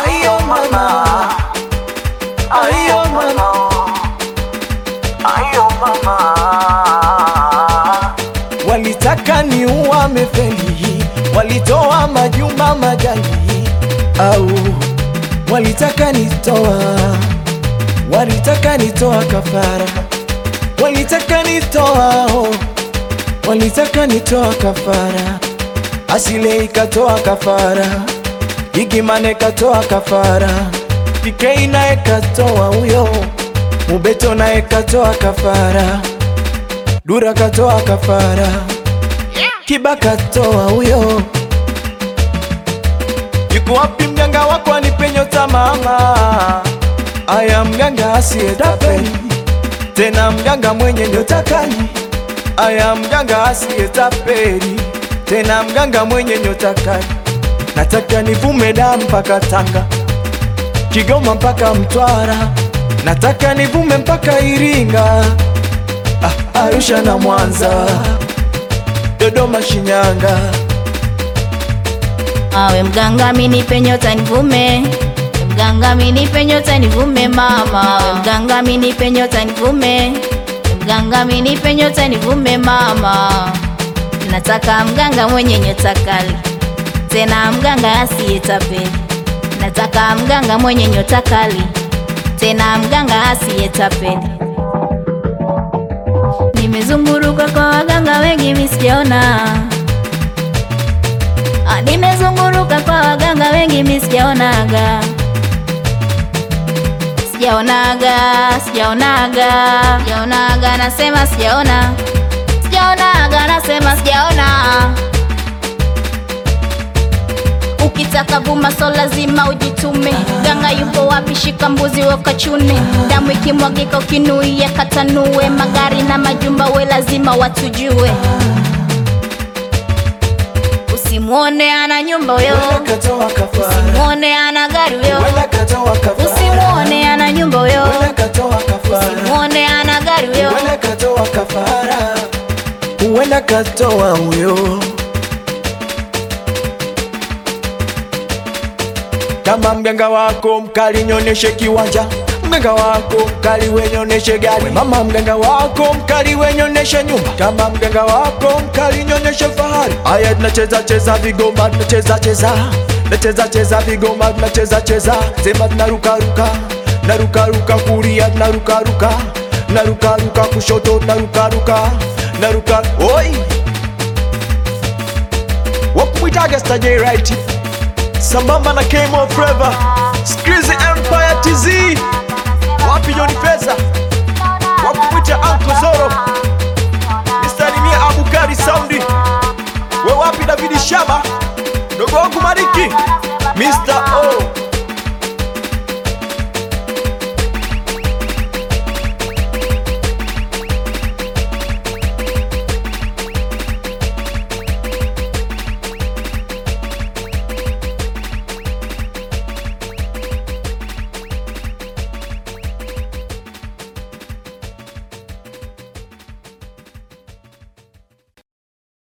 Ayo mama, ayo mama, ayo mama. Walitaka ni uame feli, walitoa majumba majali, au walitaka nitoa, walitaka nitoa kafara, walitaka nitoa, oh, walitaka nitoa kafara, asile ikatoa kafara Igimane katoa kafara, Ikei naye katoa huyo, Mubeto naye katoa kafara, Dura katoa kafara, Kiba katoa huyo. Yuko wapi mganga wako anipe nyota mama? Aya, mganga asiyetapeli tena, mganga mwenye nyota kali. Aya, mganga asiyetapeli tena, mganga mwenye nyota kali. Nataka nivume damu mpaka Tanga, Kigoma mpaka Mtwara, nataka nivume mpaka Iringa, ah, Arusha na Mwanza, Dodoma, Shinyanga. Awe mganga minipe nyota nivume, mganga minipe nyota nivume mama, we mganga minipe nyota nivume, mganga minipe nyota nivume mama. Nataka mganga mwenye nyota kali, tena mganga asiyetapeli. Nataka mganga mwenye nyota kali, tena mganga asiyetapeli. Nimezunguruka kwa waganga wengi mimi sijaona Ah, nimezunguruka kwa waganga wengi mimi sijaonaga, sijaonaga, sijaonaga, sijaonaga, nasema sijaona, sijaonaga, nasema sijaona. Ukitaka vuma so lazima ujitume. Ganga yupo wapi? Shika mbuzi wakachune. Damu ikimwagika ukinuia katanue. Magari na majumba we lazima watujue. Usimwone ana nyumba huyo, Wenda katoa kafara, usimwone ana gari huyo, wenda katoa kafara, usimwone ana nyumba huyo, wenda katoa kafara, usimwone ana gari huyo. wenda katoa kafara, wenda katoa huyo. Kama mganga wako mkali, nyoneshe kiwanja. Mganga wako mkali, we nyoneshe gari. Mama mganga wako mkali, we nyoneshe nyumba. Kama mganga wako mkali, nyoneshe fahari. Aya, tunacheza cheza vigoma, tunacheza cheza, tunacheza cheza vigoma, tunacheza cheza, sema tunaruka ruka, naruka ruka kulia, tunaruka ruka, naruka ruka kushoto, tunaruka ruka, naruka oi, wakumwitaga stajai right sambamba na Kemo Forever, Skrizi Empire TZ, wapi Joni Pesa, wakumwita Uncle Zoro, nisalimie Abukari Saundi, we wapi Davidi Shaba, dogo wangu Mariki, Mr. O